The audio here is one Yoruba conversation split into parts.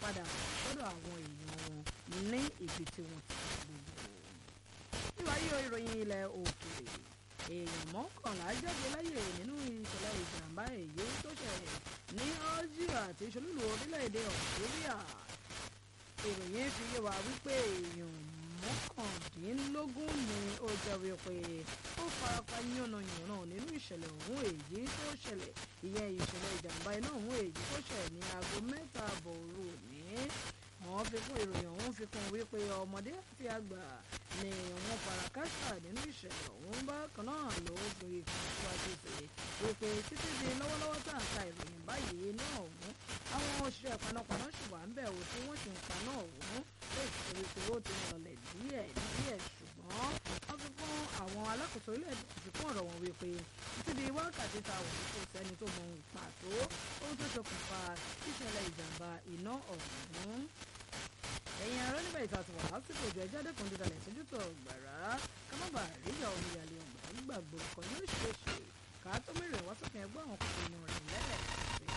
padà sọ́dọ̀ àwọn èèyàn wọn ní ibi tí wọ́n ti gbogbo. níwáyé ìròyìn ilẹ̀ òkèèrè èèyàn mọ́kànlá jáde láyè nínú ìṣẹ̀lẹ̀ ìjàmbá èyí tó ṣẹlẹ̀ ní algeria àti ìṣolúlu orílẹ̀-èdè algeria ìròyìn fi yé wa wípé èèyàn mọ́kàndínlógún ni ó jẹ́ wípé ó farapa yánnayànna nínú ìṣẹ̀lẹ̀ ọ̀hún èyí tó ṣẹlẹ̀ ìyẹn ìṣẹ̀lẹ̀ ìjàmbá iná ọ̀hún èyí tó ṣẹlẹ̀ ní aago mẹ́ta àbọ̀ òru òní wọ́n fi kún ìròyìn ọ̀hún fi kún wípé ọmọdé àti àgbà ni wọ́n fara káṣá nínú ìṣẹ̀lẹ̀ ọ̀hún bákan náà ló fi kún síwájú sí wípé títí di lọ́wọ́lọ́wọ́ tá à ń ka ìròyìn báyìí náà ọ̀hún àwọn òṣìṣẹ́ panápaná ṣì wà ń bẹ̀ ò tí wọ́n sì ń paná ọ̀hún tó ìṣe wípé ó ti rọlẹ̀ díẹ̀ díẹ̀ ṣùgbọ́n wọ́n fi kún àwọn alákòóso ilé-ẹ̀dẹ̀ fi kún ọ̀rọ̀ wọn wípé títí di wákàtí ta wọ̀ kò sẹ́ni tó mọ pàtó ohun tó ṣokùnfà ìṣẹ̀lẹ̀ ìjàmbá iná ọ̀hún ẹ̀yin ará nígbà ìta ti wà lásìkò ìjọ ẹjọ́ dẹ́kun dídalẹ̀ sójú tó gbàrà ká má bàa ríjà omi ìyàlẹ̀ ọ̀gbà gbàgbọ́ kan yóò ṣe é ṣe ká tó mẹ́rin wá sókè ẹgbẹ́ àwọn kòkòrò rẹ̀ lẹ́ẹ̀kẹ́.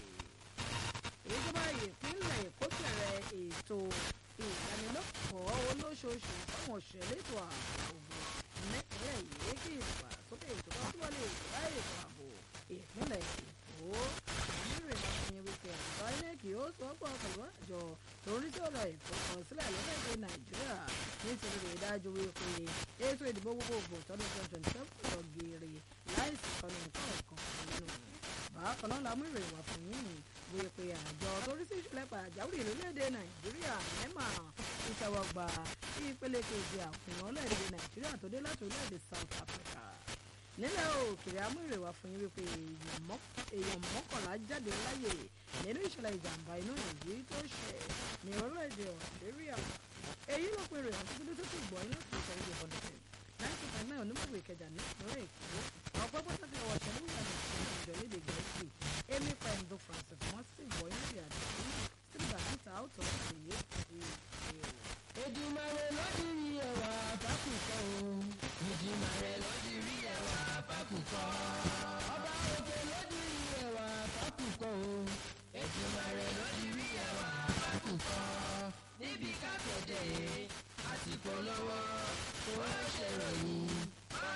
ìjọba ìpínlẹ̀ èkó bẹ̀rẹ̀ ètò ìdánilẹ́kọ̀ọ́ olóṣooṣù fáwọn òṣèlú ètò ààbò nípínlẹ̀ yìí kí ìdàgbàsókè ètò kan túbọ̀ lè bá ètò ààbò ìpínlẹ̀ èkó ìrìn àfihàn wípé àjọ inec yóò sọ́pọ̀ pẹ̀lú àjọ torí tí ọ̀rọ̀ ìfọkànsílẹ̀ lórílẹ̀‐èdè nàìjíríà nítorí rẹ̀ dájú wípé ètò ìdìbò gbogbogbò tọdún twenty twenty seven lọ geere láìsí kọ́ni nǹkan ọ̀kan nínú bákan náà la mú ìròyìn wá fún yín wípé àjọ torí sí ìṣẹ̀lẹ̀ pàjáwìrì lórílẹ̀‐èdè nàìjíríà nema ìtẹ́wọ́gbà ìpele kejì àfihàn orílẹ̀‐èdè nàìjíríà tó dé láti orílẹ̀‐èdè south africa nílẹ̀ òkèèrè amúrèwá fún yín wípé èèyàn mọ́kànlá jáde láyè nínú ìṣẹ̀lẹ̀ ìjàmbá iná èyí tó ṣẹ̀ ní orílẹ̀-èdè Algeria èyí ló pe ìròyìn àti tó ti gbọ́ iná tó ṣẹlẹ̀ ìjọba nìkan láti kan náà onímọ̀wé ìkẹjà ní ìpínlẹ̀ èkó ọ̀pọ̀ pàtàkì ọwọ́ ṣẹlẹ̀ wà ní ìpínlẹ̀ ìjọ lédè gẹ̀ẹ́sì èmi pẹ̀lú Francis wọ́n sì gbọ́ iná ìrìn àjò sígbà níta ó tọ́ èyí ti Èdùmàrè ló ti rí ẹwà fákùkọ o. Èdùmàrè ló ti rí ẹwà fákùkọ. Ọba òkè ló ti rí ẹwà fákùkọ o. Èdùmàrè ló ti rí ẹwà fákùkọ. Níbi kápẹ́tẹ̀ àsìkò lọ́wọ́ kó wá ṣèròyìn.